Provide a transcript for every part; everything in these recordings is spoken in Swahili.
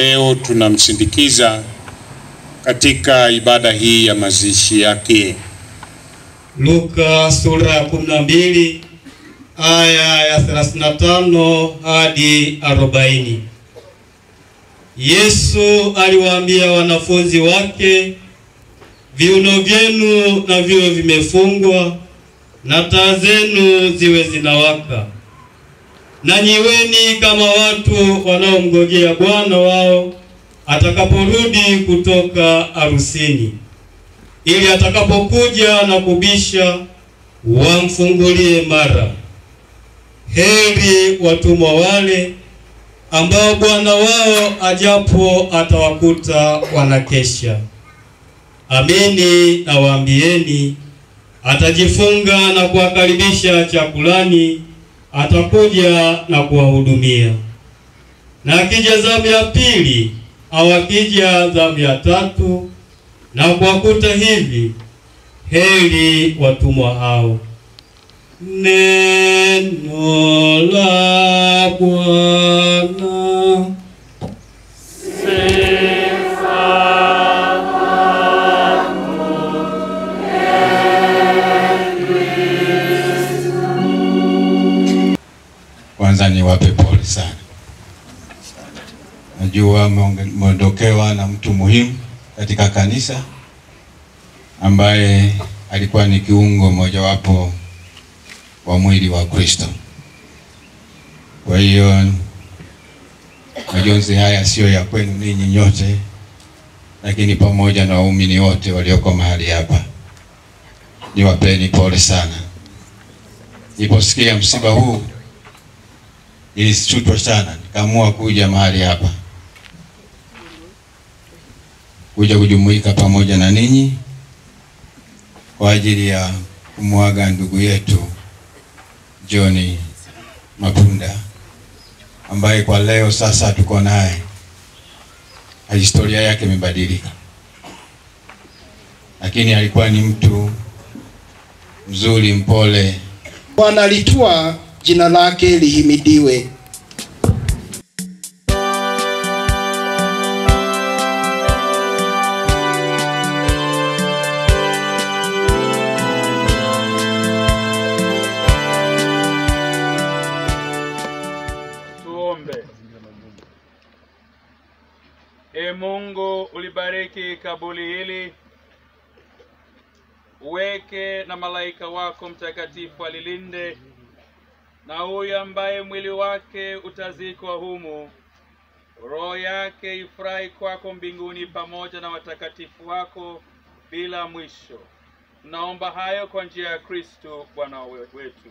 leo tunamsindikiza katika ibada hii ya mazishi yake. Luka sura ya 12 aya ya 35 hadi 40. Yesu aliwaambia wanafunzi wake, viuno vyenu na viwe vimefungwa na taa zenu ziwe zinawaka, na nyiweni kama watu wanaomngojea bwana wao atakaporudi kutoka harusini, ili atakapokuja na kubisha wamfungulie mara. Heri watumwa wale ambao bwana wao ajapo atawakuta wanakesha. Amini nawaambieni, atajifunga na kuwakaribisha chakulani, atakuja na kuwahudumia. Na akija zamu ya pili au akija zamu ya tatu na kuwakuta hivi, heri watumwa hao. Neno la Bwana. Kwanza niwape pole sana, najua mmeondokewa na mtu muhimu katika kanisa ambaye alikuwa ni kiungo mojawapo wa mwili wa Kristo. Kwa hiyo majonzi haya siyo ya kwenu ninyi nyote, lakini pamoja na waumini wote walioko mahali hapa, niwapeni pole sana. Niliposikia msiba huu nilishutwa sana, nikaamua kuja mahali hapa kuja kujumuika pamoja na ninyi kwa ajili ya kumwaga ndugu yetu John Mapunda ambaye kwa leo sasa tuko naye, historia yake imebadilika, lakini alikuwa ni mtu mzuri, mpole. Bwana alitwaa, jina lake lihimidiwe. Tuombe. E Mungu, ulibariki kaburi hili, uweke na malaika wako mtakatifu alilinde, na huyu ambaye mwili wake utazikwa humu, roho yake ifurahi kwako mbinguni pamoja na watakatifu wako bila mwisho. Tunaomba hayo kwa njia ya Kristo Bwana wetu.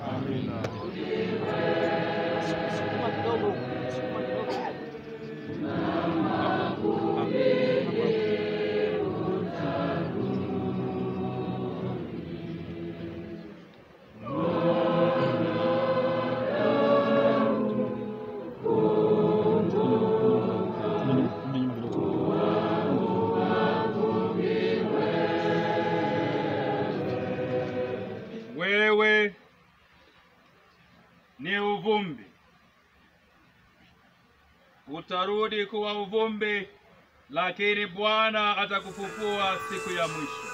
Wewe ni uvumbi, utarudi kuwa uvumbi, lakini Bwana atakufufua siku ya mwisho.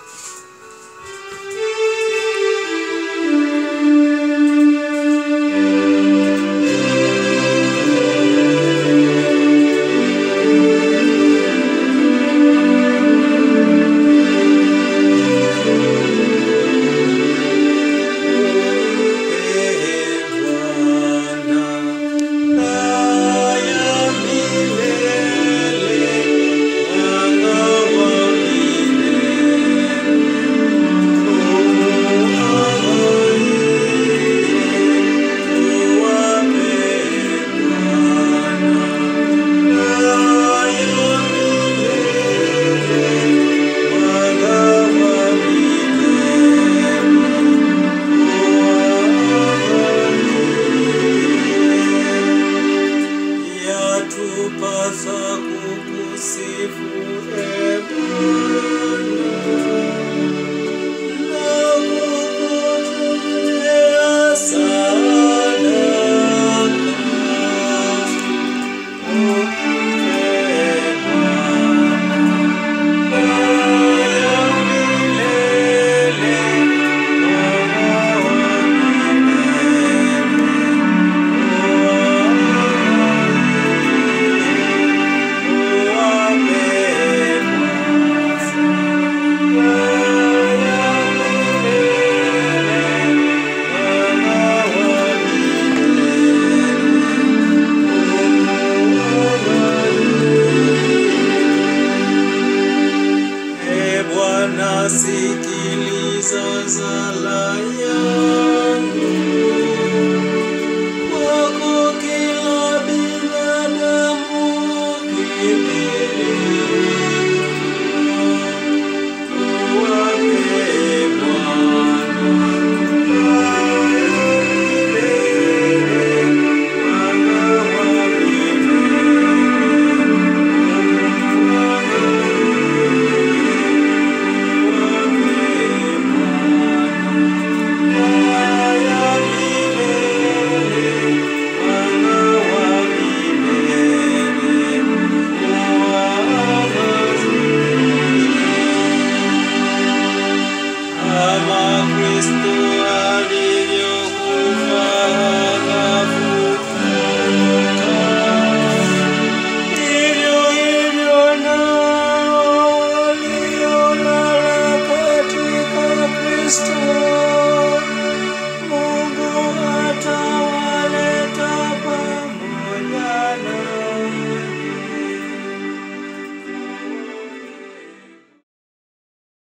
Bwana wa milele nasikiliza sala yako